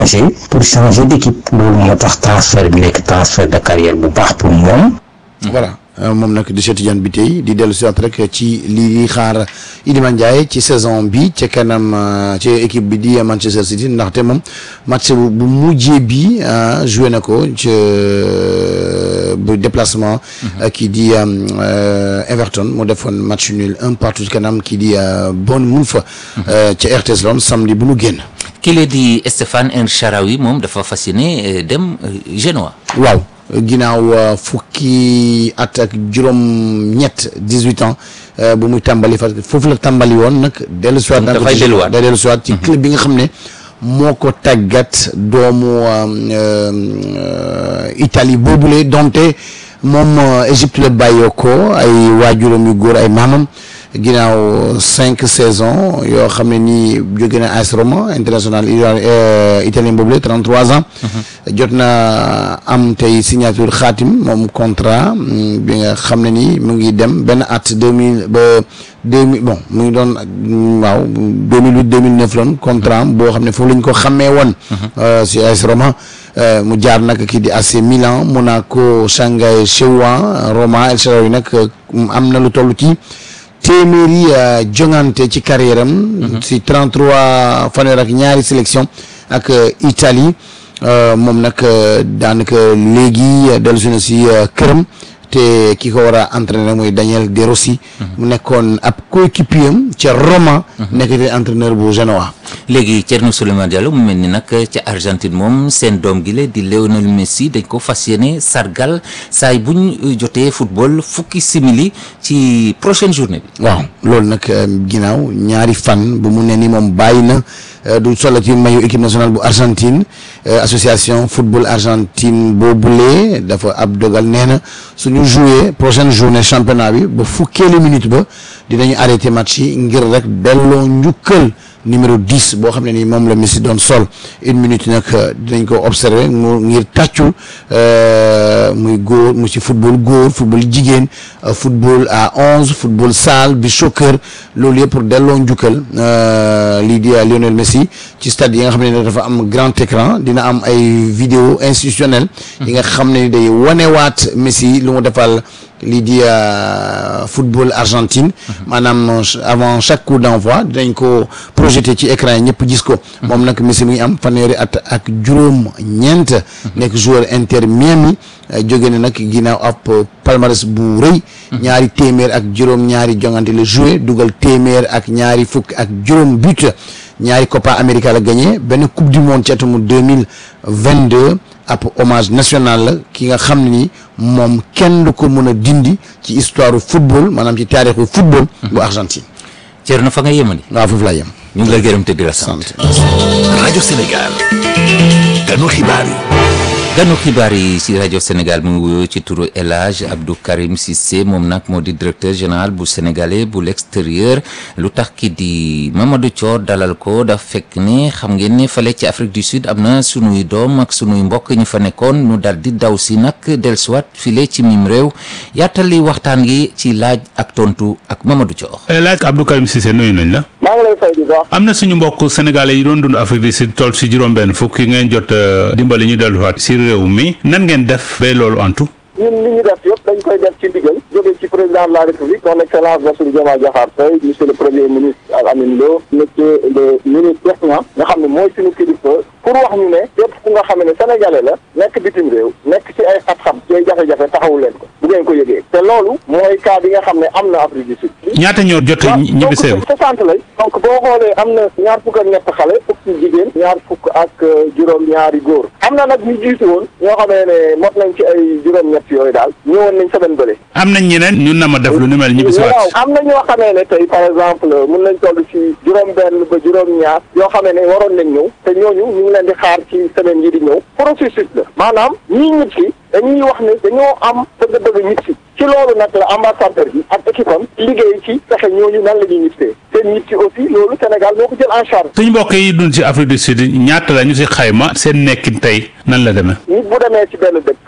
changer pour changer d'équipe loolu moo tax transfert bi nekk transfert de carrière bu baax pour moom voilà moom nag di Cheikh Tidiane bi tey di dellu si waat rek ci lii di xaar Iliman Ndiaye ci saison bi ca kanam ci équipe bi di Manchester City ndaxte moom match bu mujjee bi joué na ko ci bu déplacement kii di Everton mu defoon match nul un partout ci kanam kii di Bournemouth ca RTS Londres samedi bu nu génn kile di Stéphane El Shaarawy moom dafa fas yéene dem Genoa waaw ginnaaw fukki at ak juróom-ñett dix-huit ans bu muy tàmbali fa foofu la tàmbali woon nag. dellu si waat dafay delluwaat day dellu si waat ci club bi nga xam ne moo ko tàggat doomu Italie boobule donte moom Égypte la bàyyoo ko ay waajuram yu góor ay maamam. ginnaaw cinq saisons yoo xam ne nii jóge na AS Roma international italien boobu la 33 ans. jot na am tey signature xaatim moom contrat bi nga xam ne nii mu ngi dem benn at deux mille ba deux mille bon mu ngi doon waaw 2008 2009 loon contrat am boo xam ne foofu la ñu ko xàmmee woon. si AS Roma mu jaar nag kii di AC Milan Monaco Shanghai Shewa Roma El Shaarawy nag am na lu toll ci. téeméeri jongante ci carrière am si 33 fanweer ak ñaari sélection ak Italie moom nag daanaka léegi dellusi na si këram te ki ko war a entraîner mooy Daniel De Rossi mu nekkoon ab coéquipier am ca Roma nekk te entraîneur bu Genoa léegi Thierno Souleymane Diallo mu mel ni nag ca Argentine moom seen doom gi la di Lionel Messi dañ ko fas yéene sargal saay bu ñu jotee football fukki simili ci prochaine journée bi. waaw loolu nag ginnaaw ñaari fan bu mu ne ni moom bàyyi na du solo ci mayu équipe nationale bu Argentine association football Argentine boobule dafa ab dogal nee na suñu joué prochaine journée championnat bi ba fukkeeli minute ba dinañu arrêté match yi ngir rek delloo njukkal. numéro 10 boo xam ne ni moom la Messi doon sol une minute nag dinañ ko observer mu ngir tàccu muy góor mu ci football góor football jigéen football à onze football salle bi soccer loolu yëpp pour delloo njukkal lii di Lionel Messi ci stade yi nga xam ne dafa am grand écran dina am ay vidéo institutionnelle yi nga xam ne day wanewaat Messi lu mu defal lii di football Argentine maanaam avant chaque coup d'envoi dinañ ko projeté ci écran yi ñëpp gis ko moom nag Messi mi ngi am fanweeri at ak juróom ñeent nekk joueur Inter Miami jóge na nag ginnaaw ab palmarès bu rëy ñaari téeméer ak juróom ñaari jongante la joué dugal téeméer ak ñaari fukk ak juróom but ñaari Copa América la gagné benn coupe du monde ci atum deux mille vingt deux ab hommage national la ki nga xam ne ni moom kenn du ko mën a dindi ci histoire football maanaam ci taarixu football. bu Argentine. Thierno fa nga yemani. waaw foofu laa yem. ñu ngi lay gërëm te di la sant. rajo Sénégal. ganu xibaar yi. ganu xibaar yi ci rajo Sénégal mu ngi wuyoo ci turu El Hadj Abdou Karim Cissé moom nag moo di directeur général bu sénégalais bu l'extérieur lu tax ki di Mamadou Thior dalal ko daf fekk ne xam ngeen ne fale ci Afrique du Sud am na sunuy doom ak sunuy mbokk ñu fa nekkoon ñu dal di daw si nag dellusiwaat file ci mim réew yaatali waxtaan gi ci laaj ak tontu ak Mamadou Thior. El Hadj Abdou Karim Cissé nuyu nañ la. maa ngi lay fay di wax. am na suñu mbokk sénégalais yi doon dund Afrique du Sud toll si juróom-benn fukk yi ngeen jot dimbali ñu delluwaat si réew mi nan ngeen def ba loolu antu. ñun li ñu def yëpp dañ koy def ci ndigal jóge ci président de la république son excellence Bassirou Diomaye Diakhar Faye monsieur le premier ministre Al Amine Lo monsieur le ministre Cheikh Niang nga xam ne mooy suñu kilifa pour wax ñu ne képp ku nga xam ne sénégalais la nekk bitim réew nekk ci ay xat-xat ci ay jafe-jafe taxawu leen ko bu ngeen ko yëgee te loolu mooy cas bi nga xam ne am na Afrique du Sud ñaata ñoo jot ñibbi seew donc soixante lay donc boo xoolee am na ñaar fukk ak ñett xale fukk ci jigéen ñaar fukk ak juróom ñaari góor am na nag ñu jiitu woon ñoo xamee ne mot nañ ci ay juróom-ñett yooyu daal ñëwoon nañ semaine bële am nañ ñeneen ñun na ma def lu ni mel ñibbi si waaw waat am na ñoo xamee ne tey par exemple mun nañ toll ci juróom benn ba juróom ñaar yoo xamee ne waroon nañ ñëw te ñooñu ñu ngi leen di xaar ci semaine yi di ñëw processus la maanaam ñii ñib si dañuy wax ne dañoo am bëgg-bëgg ñib si ci loolu nag la ambassadeur bi ak équipe am liggéey ci fexe ñooñu nan la ñuy ñibsee seen ñib si aussi loolu Sénégal moo ko jël en charge suñu mbokk yi dund ci Afrique du Sud ñaata la ñu si xayma seen nekkin tey nan la demee nit bu demee ci benn dëkk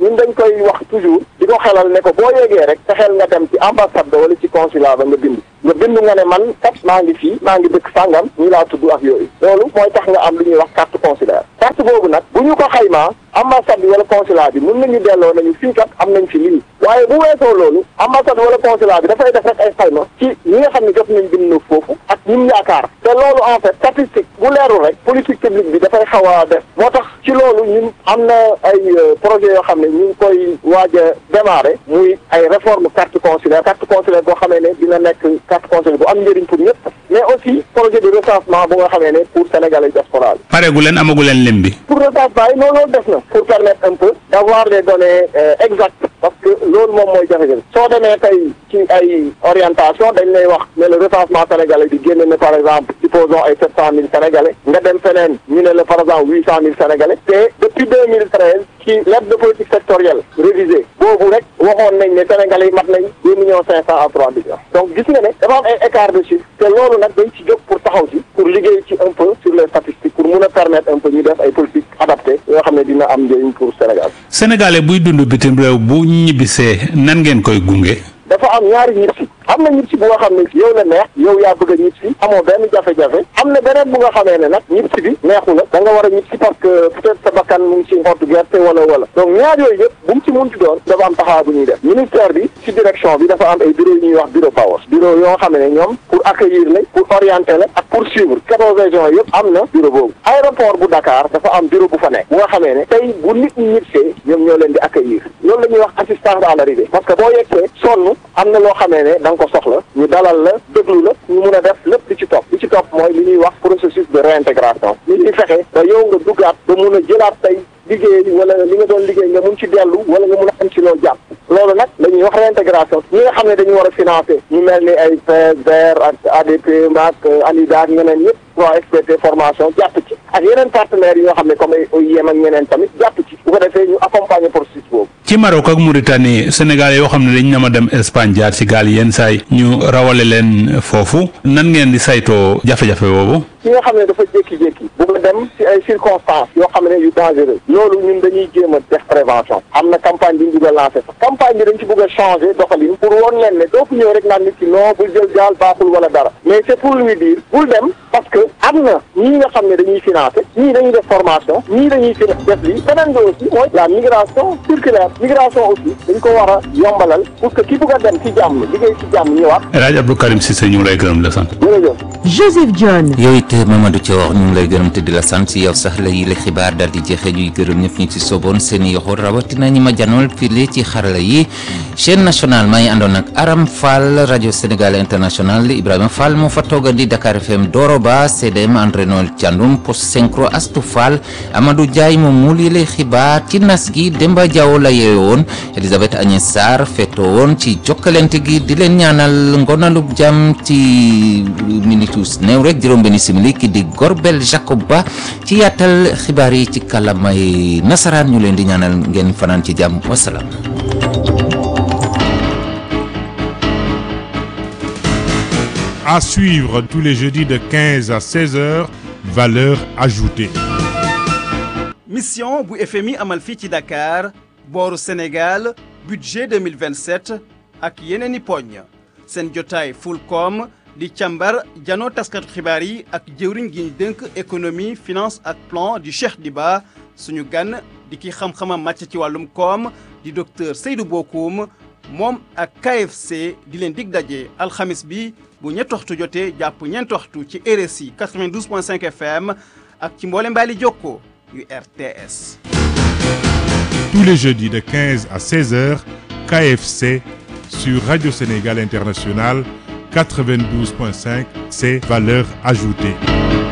ñun dañ koy wax toujours di ko xelal ne ko boo yeggee rek te xel nga dem ci ambassade ba wala ci consulat ba nga bind nga bind nga ne man kat maa ngi fii maa ngi dëkk sàngam ñii laa tudd ak yooyu loolu mooy tax nga am lu ñuy wax carte consulaire carte boobu nag bu ñu ko xaymaa ambassade bi wala consulat bi mën nañu delloo nañu fii kat am nañ fi lii waaye bu weesoo loolu ambassade wala consulat bi dafay def rek ay xayma ci ñi nga xam ne jot nañ bind na foofu ak ñim yaakaar te loolu en fait statistique bu leerul rek politique publique bi dafay xaw a def moo tax ci loolu ñun am na ay projet yoo xam ne ñu ngi koy waaj a démarrer muy ay réforme carte consulaire carte consulaire boo xamee ne dina nekk carte consulaire bu am njëriñ pour ñëpp mais aussi projet de recensement bu nga xamee ne pour sénégalais diaspora bi pareegu leen amagu leen lim bi pour recensement yi noonu loolu def na pour permettre un peu d'avoir des données euh, exactes parce que loolu moom mooy jafe-jafe soo demee tey ci ay orientation dañ lay wax ne le recensement sénégalais bi génne na par exemple supposons ay sept cent mille sénégalais nga dem feneen ñu ne la par exemple huit cent mille sénégalais te depuis deux mille treize ci lettre de politique sectorielle révisée boobu rek waxoon nañ ne sénégalais yi mat nañ deux millions cinq cent à trois millions donc gis nga ne dafa am ay écart de chiffre te loolu nag dañ ci jóg pour taxaw ci pour liggéey ci un peu sur les statistiques pour mun a permettre un peu ñu def ay politiques adaptées yoo xam ne dina am njëriñ pour Sénégal sénégalais buy dund bitim réew bu ñibbisee nan ngeen koy gunge dafa am ñaari ñib si am na ñib si bu nga xam ne yow la neex yow yaa bëgg a ñib si amoo benn jafe-jafe am na beneen bu nga xamee ne nag ñib si bi neexu la da nga war a ñib si parce que peut-être sa bakkan mu ngi ci xottu gerte wala wala donc ñaar yooyu yëpp bu mu ci munti doon dafa am taxawa bu ñuy def ministère bi ci direction bi dafa am ay bureau yu ñuy wax bureau power bureau yoo xam ne ñoom pour accueillir la pour orienter la ak pour suivre quatorze régions yëpp am na bureau boobu aéroport bu Dakar dafa am bureau bu fa nekk bu nga xamee ne tey bu nit ñi ñibsee ñoom ñoo leen di accueillir loolu la ñuy wax assistance à l'arrivée parce que boo yegsee sonn am na loo xamee ne da nga ko soxla ñu dalal la déglu la ñu mun a def lépp li ci topp li ci topp mooy li ñuy wax processus de réintégration li ñuy fexe ba yow nga duggaat ba mun a jëlaat tey liggéey wala li nga doon liggéey nga mun ci dellu wala nga mun a am ci loo jàpp loolu nag la ñuy wax réintégration ñi nga xam ne dañu war a financer ñu mel ni ay PSDR ak ADP ak ANIDA ak ñeneen ñëpp waa SPT formation jàpp ci ak yeneen partenaires yi nga xam ne comme ay OIM ak ñeneen tamit jàpp ci bu ko defee ñu accompagner processus boobu ci Maroc ak Mauritanie sénégalais yoo xam ne dañ na ma dem Espagne jaar ci gaal yenn saay ñu rawale leen foofu nan ngeen di saytoo jafe-jafe boobu ki nga xam ne dafa jékki-jékki bu nga dem ci ay circonstances yoo xam ne yu dangereux loolu ñun dañuy jéem a def prévention am na campagne bi ñu bëgg a lancer sax campagne bi dañ ci bëgg a changer doxalin pour woon leen ne doo fi ñëw rek naan nit ki non bul jël gaal baaxul wala dara mais c'est pour lui dire bul dem parce que am na ñii nga xam ne dañuy financer ñii dañuy def formation ñii dañuy fi def lii beneen bi aussi mooy la migration circulaire migration aussi dañ ko war a yombalal pour que ki bëgg a dem ci jàmm liggéey ci jàmm ñëwaat El Hadj Abdou Karim Cissé ñu ngi lay gërëm la sant jërëjëf Joseph John yow it Mamadou Thior ñu ngi lay gërëm te di la sant si yow sax la yi la xibaar daal di jeexee ñuy gërëm ñëpp ñu ci soboon seen i yoxo rawatina ñi ma janool file ci xarala yi chaîne nationale maa ngi àndoon ak Aram Fall rajo Sénégal international Ibrahima Fall moo fa toogandi Dakar FM Doro Ba CDM André Noël Thiandoum post synchro Astou Fall Amadou Ndiaye moom muul yi lay xibaar ci nas gi Demba Diaw la yeewoon Elisabeth Agnès Sarr feetoo woon ci jokkalante gi di leen ñaanal ngonalub jàmm ci minitus néew rek juróom-benni simili ki di Gorbel Jacob Ba ci yaatal xibaar yi ci kàllaamay nasaraan ñu leen di ñaanal ngeen fanaan ci jàmm wasalaam. À suivre tous les jeudis de 15 à 16 heures, valeur ajoutée. mission bu FMI amal fii ci Dakar booru Sénégal budget 2027 ak yeneen i poñ seen jotaay Fulcom di càmbar janoo taskatu xibaar yi ak jëwriñ gi ñu dënk économie finance ak plan di Cheikh Diba suñu gan di ki xam-xamam màcc ci wàllum koom di docteur Seydou Bokoum moom ak KFC di leen dig daje alxamis bi bu ñetti waxtu jotee jàpp ñeenti waxtu ci RSI 92.5 FM ak ci mboole mbaali jokko yu RTS. Tous les jeudis de 15 à 16 heures, KFC sur Radio Sénégal International 92.5, c'est valeur ajoutée.